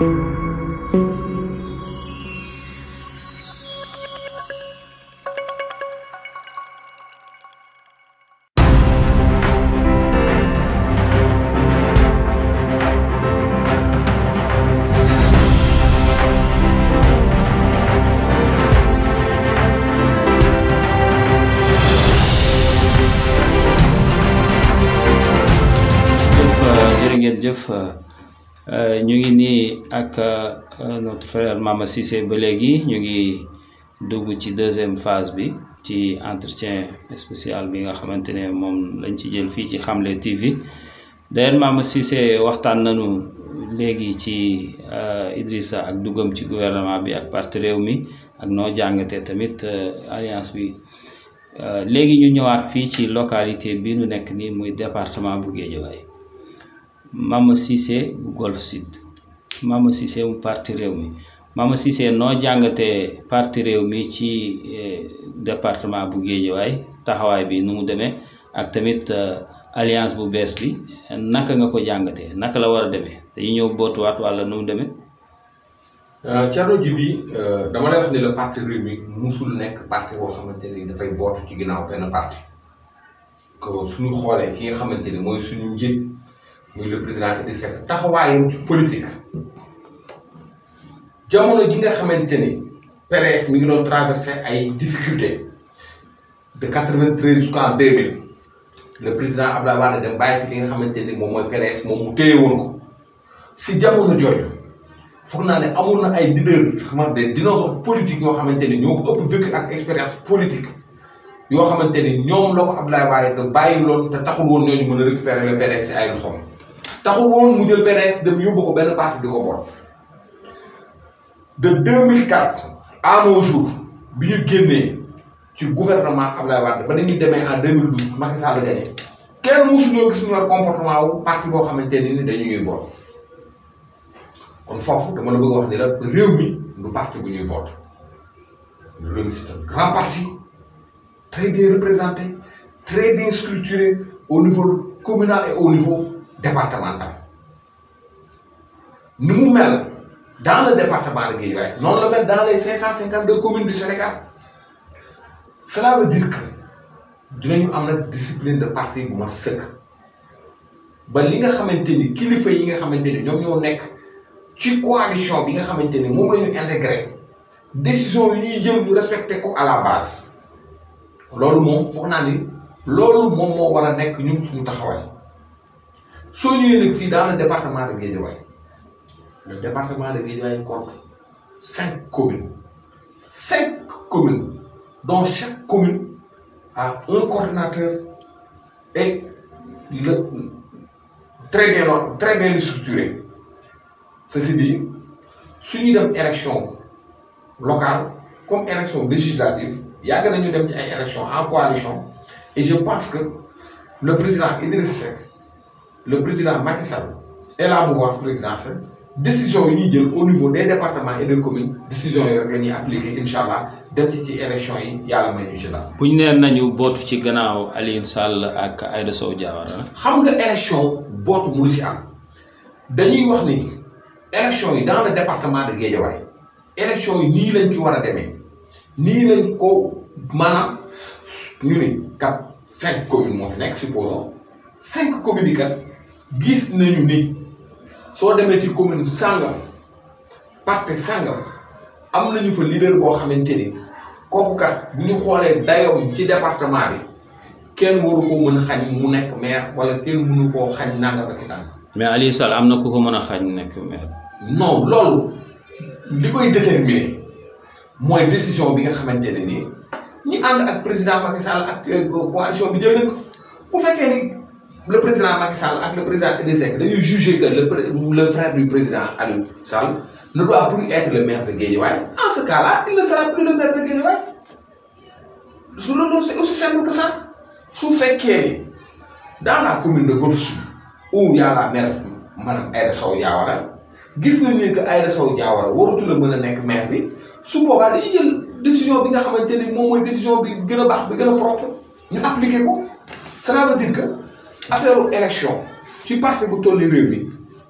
jëf jërë ngeen jëf ñu ngi nii ak notre frère Mama Cissé ba léegi ñu ngi dugg ci deuxième phase bi ci entretien spécial bi nga xamante ne moom lañ ci jël fii ci Xamle TV d'ailleurs Mama Cissé waxtaan nañu léegi ci Idrissa ak duggam ci gouvernement bi ak parti réew mi ak noo jàngatee tamit alliance bi léegi ñu ñëwaat fii ci localité bi nu nekk nii muy département bu Guédiawaye Mama Cissé bu Golf Sud Mama Cissé mu parti réew mi Mama Cissé noo jàngatee parti réew mi ci département bu Guédiawaye taxawaay bi nu mu demee ak tamit alliance bu bees bi naka nga ko jàngatee naka la war a demee dañuy ñëw bootuwaat walla nu mu demee. Thierno Djiby dama lay wax ni le parti réew mi musul nekk parti boo xamante ni dafay bootu ci ginnaaw benn parti que suñu xoolee ki nga xamante ni mooy suñu njiit. muy le président Idrissa Seck taxawaayam ci politique jamono ji nga xamante ni PDS mi ngi doon traversé ay difficultés de quatre-vingt-treize jusqu'en deux mille le président Abdoulaye Wade dem bàyyi fi ki nga xamante ni moom mooy PDS moom mu téye woon ko si jamono jooju foog naa ne amul na ay leaders xamante ne dinosaures politiques yoo xamante ni ñoo ko ëpp vécu ak expérience politique yoo xamante ni ñoom la ko Abdoulaye Wade da bàyyi loon te taxul woon ñooñu mën a récupérer le PDS si ay loxoom. taxul woon mu jël PDS dem yóbbu ko benn parti di ko boot de 2004 à nos jours bi ñu génnee ci gouvernement Abdoulaye Wade ba dañuy demee en 2012 Macky Sall gagné kenn mësuñoo gis ñu war comportement wu parti boo xamante ni ni dañu ñuy boot kon foofu dama la bëgg a wax ni la réew mi du parti bu ñuy boot réew mi c'est un grand parti très bien représenté très bien structuré au niveau communal et au niveau départemental ni mu mel dans le département de Guédiawaye noonu la mel dans les cinq cent cinquante deux communes du Sénégal cela veut dire que dinañu am nag discipline de parti bu mat sëkk ba li nga xamante ni kilifa yi nga xamante ni ñoom ñoo nekk ci coalition bi nga xamante ni moom la ñu intégré décision yi ñuy jël ñu respecté ko à la base loolu moom foog naa ni loolu moom moo war a nekk ñun suñu taxawaay. soo ñëwee nag fii dans le département de Guédiawaye le département de Guédiawaye compte cinq communes cinq communes dont chaque commune a un coordonnateur et le très bien très bien structuré ceci dit su ñu dem élection locale comme élection législative yàgg nañu dem ci ay élection en coalition et je pense que le président Idrissa Seck le président Macky Sall et la mouvance présidentielle décision yi ñuy jël au niveau des départements et des communes décision yi rek la ñuy appliquer incha allah dem ci ci élection yi yàlla may ñu ci daal. bu ñu nee nañu bootu ci gannaaw Alioune Sall ak Aïda Sow Diawara. xam nga élection bootu mënu si am dañuy wax ni élection yi dans le département de Guédiawaye élection yi nii lañ ci war a demee nii lañ ko maanaam ñu ni kat cinq communes moo fi nekk supposons cinq communes yi kat gis nañu ni. soo demee ci commune sàngam parti sàngam am nañu fa leader boo xamante ni kooku kat bu ñu xoolee dayoom ci département bi kenn waru ko mën a xañ mu nekk maire wala kenn mënu koo xañ nangam ak nangam. mais Aliou Sall am na ku ko mën a xañ nekk maire. non loolu li koy déterminer mooy décision bi nga xamante ne nii ñi ànd ak président Macky Sall ak coalition bi jël nañ ko bu fekkee ni. le président Macky Sall ak le président Idrissa Seck dañuy juger que le le frère du président Aliou Sall ne doit plus être le maire de Guédiawaye en ce cas-là il ne sera plus le maire de Guédiawaye su loolu c'est aussi simple que ça su fekkee ni dans la commune de Golf Sud où y a la maire madame Aïda Sow Diawara gis nañu ne que Aïda Sow Diawara waratu la mën a nekk maire bi su boobaa dañuy jël décision bi nga xamante ni moom mooy décision bi gën a baax bi gën a propre ñu appliquer ko cela veut dire que affaire élection ci parti bu toll ni réew mi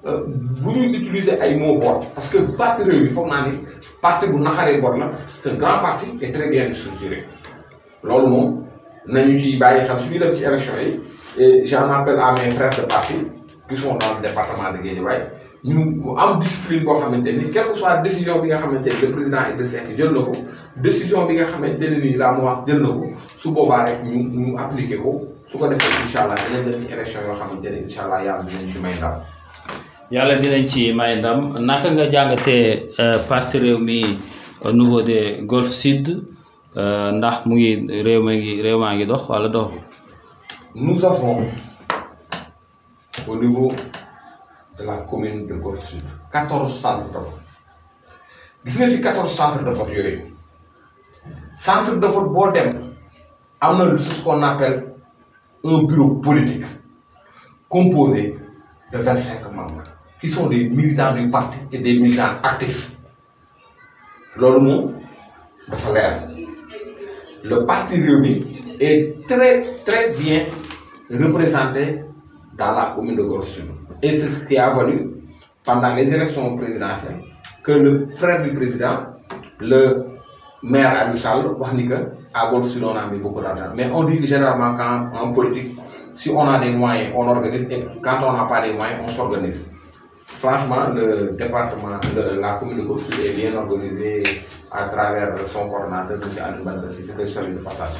bu ñu utiliser ay mots bor parce que parti réew mi foog naa ni parti bu naxaree bor la parce que c'est un grand parti et très bien structuré loolu moom nañu ci bàyyi xel su ñu dem ci élection yi et j'en appelle à mes frères de parti qui sont dans le département de Guédiawaye ñu mu am discipline boo xamante ni quelle que soit décision bi nga xamante ni le président Idrissa Seck jël na ko décision bi nga xamante ne nii la moise jël na ko su boobaa rek ñu ñu appliqué ko su ko defee incha allah dinañ def ci élection yoo xamante ne incha allah yàlla dinañ ci may ndam. yàlla dinañ ci may ndam naka nga jàngatee parti réew mi au niveau de Golf Sud ndax mu ngi réew ma ngi réew maa ngi dox wala dox nous avons au niveau de la commune de Golf Sud quatorze centres de vote gis nga si quatorze centres de vote yooyu centre de vote boo dem am na ce qu'on appelle un bureau politique composé de vingt cinq membres qui sont des militants du parti et des militants actifs loolu moom dafa leer le parti Rewmi est très très bien représenté dans la commune de Golf Sud et c'est ce qui a valu pendant les élections présidentielles que le frère du président le maire Aliou Sall wax ni que à Golf Sud on a mis beaucoup d'argent mais on dit que généralement quand en politique si on a des moyens on organise et quand on n'a pas des moyens on s'organise franchement le département le, la commune de Golf Sud est bien organisée à travers son coordonnateur monsieur Alioune Badara Cissé que je salue de passage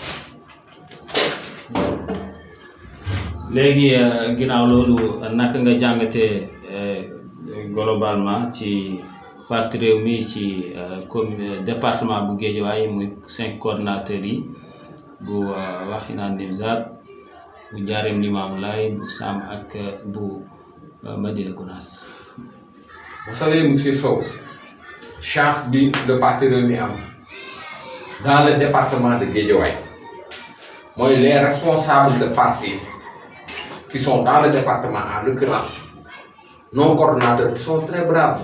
léegi ginnaaw loolu naka nga jàngatee globalement ci parti réew mi ci commune département bu Guédiawaye muy cinq coordonnateurs yi bu Wakhinane Nimzatt bu Ndiarème Limamoulaye bu Sam ak bu Madina Gounass. vous savez monsieur Sow chance bi le parti Rewmi am dans le département de Guédiawaye mooy les responsables de parti qui sont dans le département en l'occurrence nos coordonnateurs qui sont très braves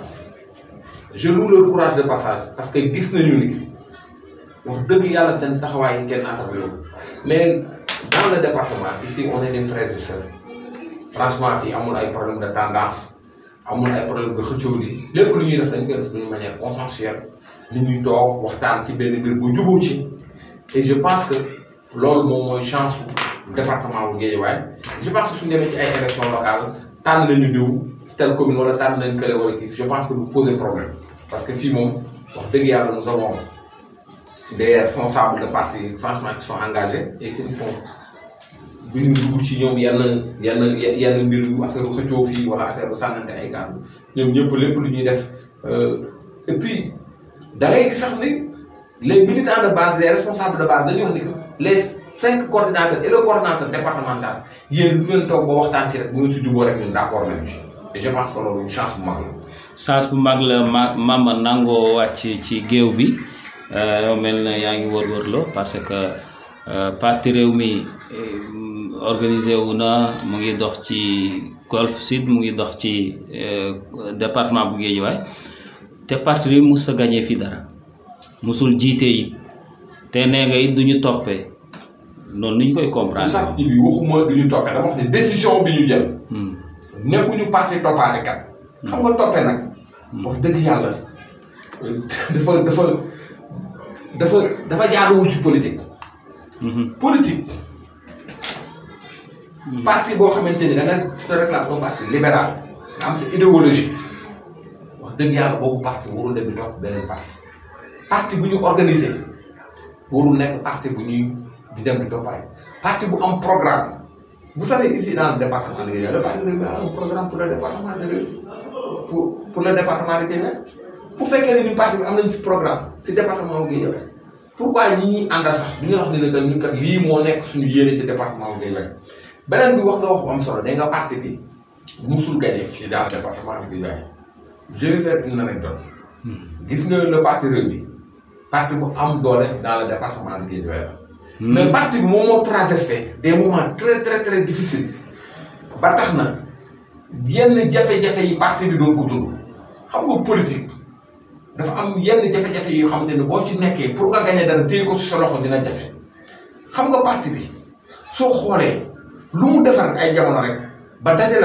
je loue leur courage de passage parce que gis nañu ni wax dëgg yàlla seen taxawaay kenn attaque loolu mais dans le département ici on est des frères et sœurs franchement fii amul ay problème de tendance amul ay problème de xëccoo li lépp lu ñuy def dañ koy def d'une manière consensuelle nit ñuy toog waxtaan ci benn mbir bu jubóo ci et je pense que loolu moom mooy chance su département bu Guédiawaye je pense que suñu demee ci ay élections locales tànn nañu diw telle commune wala tànn nañu kële wala kii je pense que du poser problème parce que fii moom wax dëgg yàlla nous avons des responsables de parti franchement qui sont engagés et qui font du ñu dugg ci ñoom yenn yenn yenn mbir yu affaire bu xëccoo fii wala affaire bu sànnante ay kàddu ñoom ñëpp lépp lu ñuy def et puis da ngay gis sax ni les militants de base les responsables de base dañuy wax ni que les cinq coordinateurs et le coordinateur départemental yéen du ngeen toog ba waxtaan ci rek bu ngeen si juboo rek ñun d'accord nañu ci et je pense que loolu une chance bu mag la. chance bu mag la ma mama nangoo wàcc ci géew bi yow mel na yaa ngi wër-wërloo parce que parti Rewmi organisé wu na mu ngi dox ci Golf Sud mu ngi dox ci département bu Guédiawaye te parti Rewmi mus a gagné fi dara musul jiite it te nee nga it du ñu toppee noonu ni ñu koy comprendre. sax ci bi waxuma du ñu toppee dama wax ne décision bi ñu jël. nekkuñu parti toppaale kat. xam nga toppee nag. wax dëgg yàlla dafa dafa dafa dafa jaaduwul ci politique. politique. parti boo xamante ni da nga te réclame un parti libéral nga am sa idéologie wax dëgg yàlla boobu parti warul dem di topp beneen parti parti bu ñu organisé warul nekk parti bu ñuy di dem di toppaay parti bu am programme vous savez ici dans le département de Guédiawaye le parti Rewmi a un programme pour le département de Rewmi pour pour le département de Guédiawaye bu fekkee ne ñun parti bi am nañu fi programme si département bu Guédiawaye pourquoi ñi ñuy àndal sax bi nga wax ne ne que ñun kat lii moo nekk suñu yéene ci département bu Guédiawaye beneen bi wax nga wax bu am solo da nga parti bi musul gagné fii dans le département de Guédiawaye je vais faire une anecdote gis nga le parti Rewmi parti bu am doole dans le département de Guédiawaye mais parti bi moom moo traversé des moments très très très difficiles ba tax na yenn jafe-jafe yi parti bi doon ko dund xam nga politique dafa am yenn jafe-jafe yoo xamante ne boo ci nekkee pour nga gagné dara téye ko si sa loxo dina jafe xam nga parti bi soo xoolee lu mu defar ay jamono rek ba dajale ko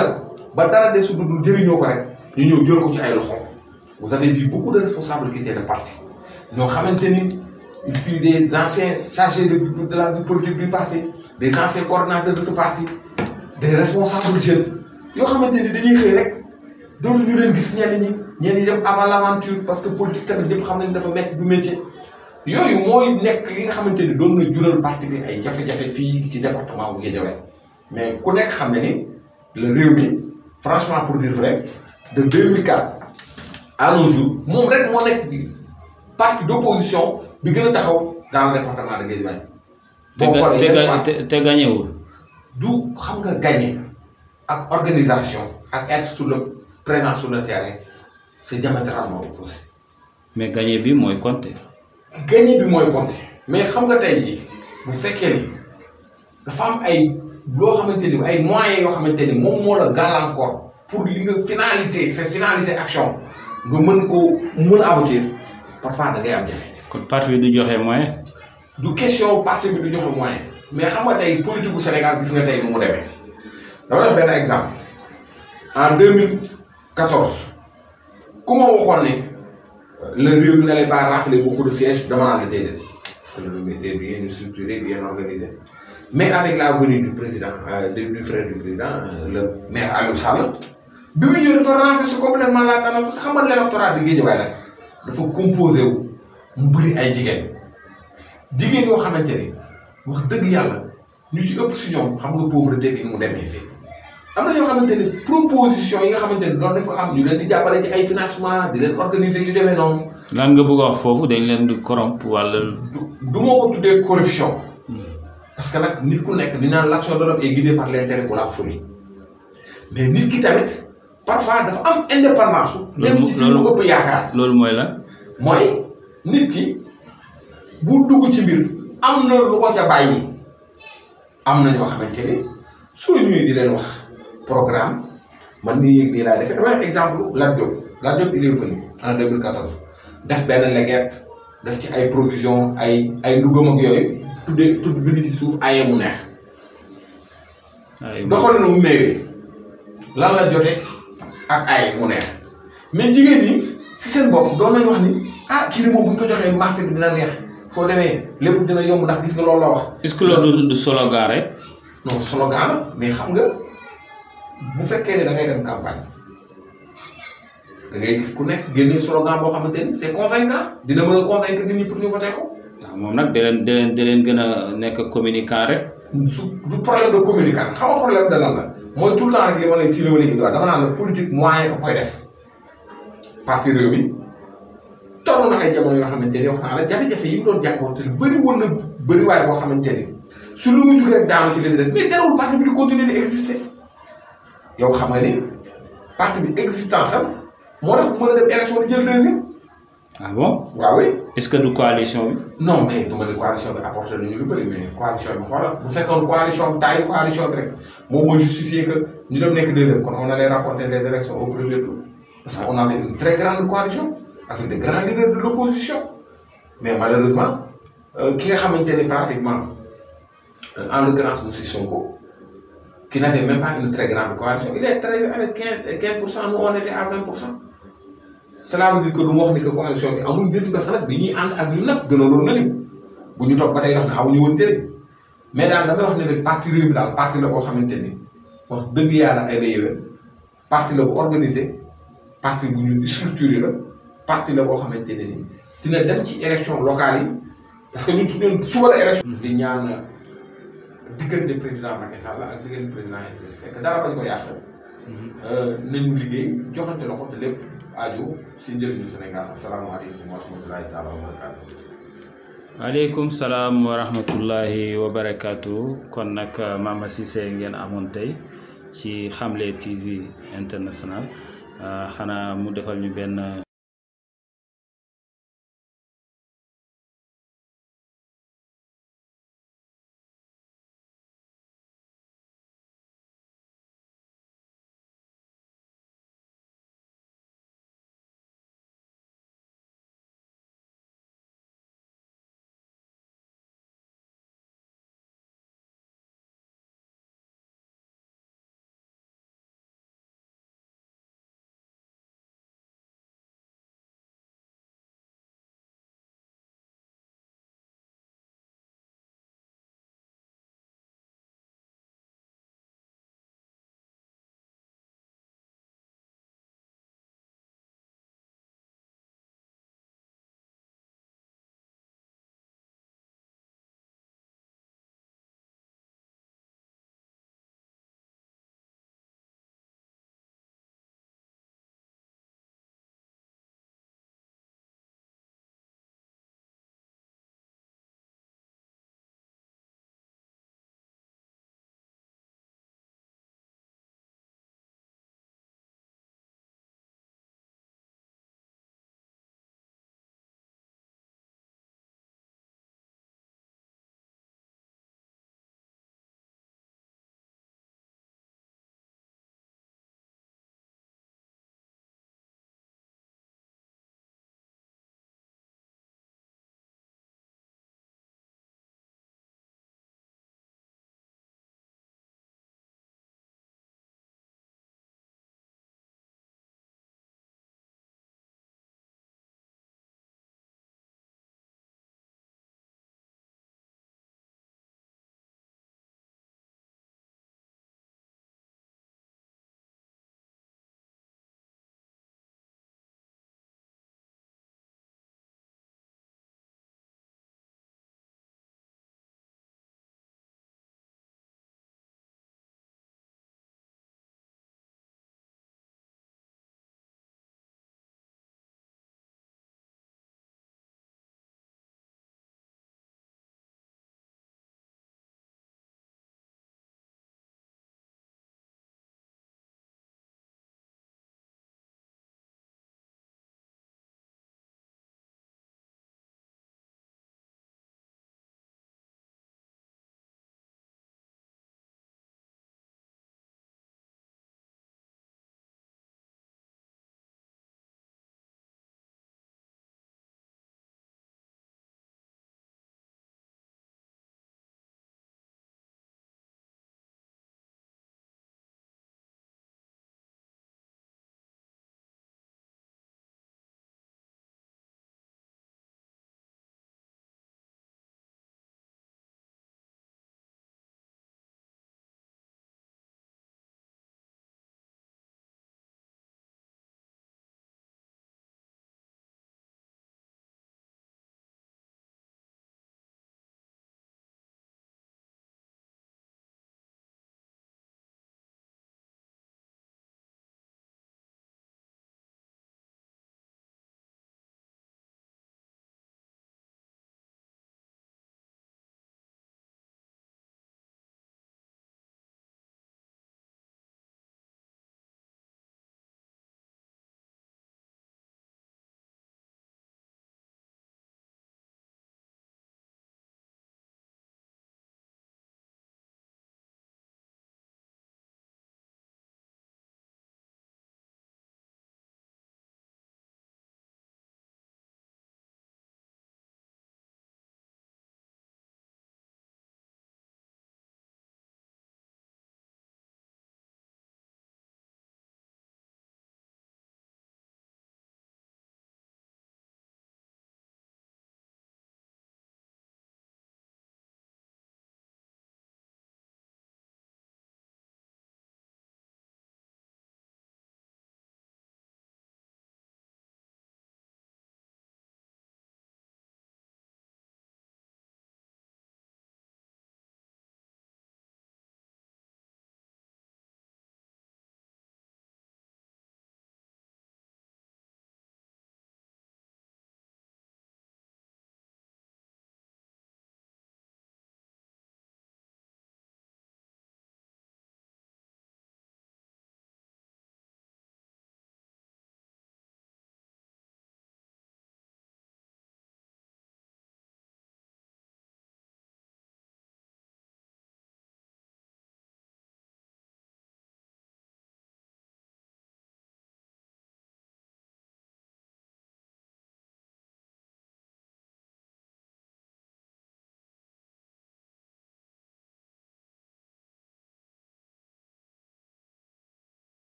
ba dara de su dul jëriñoo ko rek ñu ñëw jël ko ci ay loxo vous avez vu beaucoup de responsables qui étaient de parti ñoo xamante ni il fut des anciens chargés de vie de la vie politique du parti des anciens coordonnateurs de ce parti des responsables jeunes yoo xamante ni dañuy xëy rek dootu ñu leen gis ñenn ñi ñenn ñi dem avant l'aventure parce que politique tamit ñëpp xam nañ dafa metti du métier yooyu mooy nekk li nga xamante ni doon na jural parti bi ay jafe-jafe fii ci département bu Guédiawaye mais ku nekk xam ne ni le réew mi franchement pour dire vrai de 2004 à nos jours moom rek moo nekk parti d'opposition bi gën a taxaw dans le département de Guédiawaye. boo xoolee te te gañewul du xam nga gagné ak organisation ak être sur le présent sur le terrain c'est diamétralement opposé. mais gagné bi mooy compter. gagné bi mooy compter mais xam nga tey jii bu fekkee ni dafa am ay loo xamante ni ay moyens yoo xamante ni moom moo la gàllankoor pour li nga finalité c'est finalité action nga mën ko mën a aboutir parfois da ngay am jafe-jafe. kon parti bi du joxe moyen. du question parti bi du joxe moyen mais xam nga tey politique gu Sénégal gis nga tey nu mu demee dama def benn exemple en 2014 ku ma waxoon ne le réew mi n'allait pas rafler beaucoup de sièges dama naan la déedéet parce que le réew mi était bien structuré bien organisé mais avec la venue du président euh, du, du frère du président euh, le maire Aliou Sall bi mu ñëw dafa renverser complètement la tendance parce que xam nga l'électorat de Guédiawaye nag dafa composé wu mu bëri ay jigéen jigéen yoo xamante ni wax dëgg yàlla ñu ci ëpp si ñoom xam nga pauvreté bi mu demee fii am na ñoo xamante ni proposition yi nga xamante ni doon nañ ko am ñu leen di jàppale ci ay financement di leen organiser yu demee noonu. lan nga bëgg a wax foofu dañ leen di corrompre wala. du du ma ko tuddee corruption. parce que nag nit ku nekk di naan l'action de l'homme est guidée par l'intérêt ou la folie mais nit ki tamit parfois dafa am indépendance. dem ci suñu ëpp yaakaar. loolu mooy la. mooy nit ki bu dugg ci mbir am na lu ko ca bàyyi am na ñoo xamante ni soo ñëwee di leen wax programme man nii yëg nii laa defee damay wax exemple Lat Diop Lat Diop il est venu en 2014 def benn leget def ci ay provision ay ay ndugam ak yooyu tuddee tudd bind ci suuf aye mu neex doxal na mu méewee lan la jote ak aye mu neex mais jigéen ñi si seen bopp doon nañu wax ni ah kii ni moom bu ñu ko joxee marché bi dina neex foo demee lépp dina yomb ndax gis nga loolu la wax. est-ce que loolu du slogan rek. non slogan la mais xam nga bu fekkee ne da ngay dem campagne da ngay gis ku nekk génnee slogan boo xamante ni c'est convaincant dina mën a convaincre nit ñi pour ñu voter ko. waaw moom nag da leen da leen da leen gën a nekk communicant rek. su du problème de communicant xam nga problème de lan la mooy tout le temps rek li ma lay si li ma lay indiwaat dama naan la politique moyen da koy def parti réew mi. toll na ay jamono yoo xamante ni wax naa la jafe-jafe yi mu doon jànkuwante lu bëri woon na bëri waaye boo xamante ni su lu mu jugee rek daanu ci les des mais terewul parti bi di continuer di exister yow xam nga ni parti bi existence am moo tax mën a dem élection di jël deuxième. ah bon. waaw oui. est-ce que du coalition bi. non mais du ma ne coalition bi apporté nañu lu bëri mais coalition bi xoolal bu fekkoon coalition bi taayu coalition bi rek moom mooy justifier que ñu dem nekk deuxième kon on allait rapporter les élections au premier tour parce que on avait une très grande coalition. avec des grands leaders de l'opposition mais malheureusement ki nga xamante ne pratiquement en l'occurrence monsieur Sonko qui n'avait même pas une très grande coalition il est arrivé avec quinze quinze pour cent nous on était à vingt pour cent cela veut dire que du ma wax ni que coalition bi amul njëriñ parce que nag bi ñuy ànd ak ñun nag gënaloon na ni bu ñu toog ba tey wax ne amuñu woon njëriñ mais daal damay wax ne rek parti réew mi daal parti la boo xamante ni wax dëgg yàlla ay la yéwén parti la bu organisé parti bu ñu structuré la parti la boo xamante ne ni dina dem ci élection locale yi parce que ñun su ñun suba la élection. di ñaan diggante président Macky Sall ak diggante président Idrissa Seck dara bañ ko yàqal. nañu liggéey joxante loxo te lépp aju si njëriñu Sénégal asalaamaaleykum wa rahmatulahi taala wa barakaatu. waaleykum salaam wa rahmatullahi wa barakaatu kon nag Mama Cissé ngeen amoon tey ci Xamle TV international xanaa mu defal ñu benn.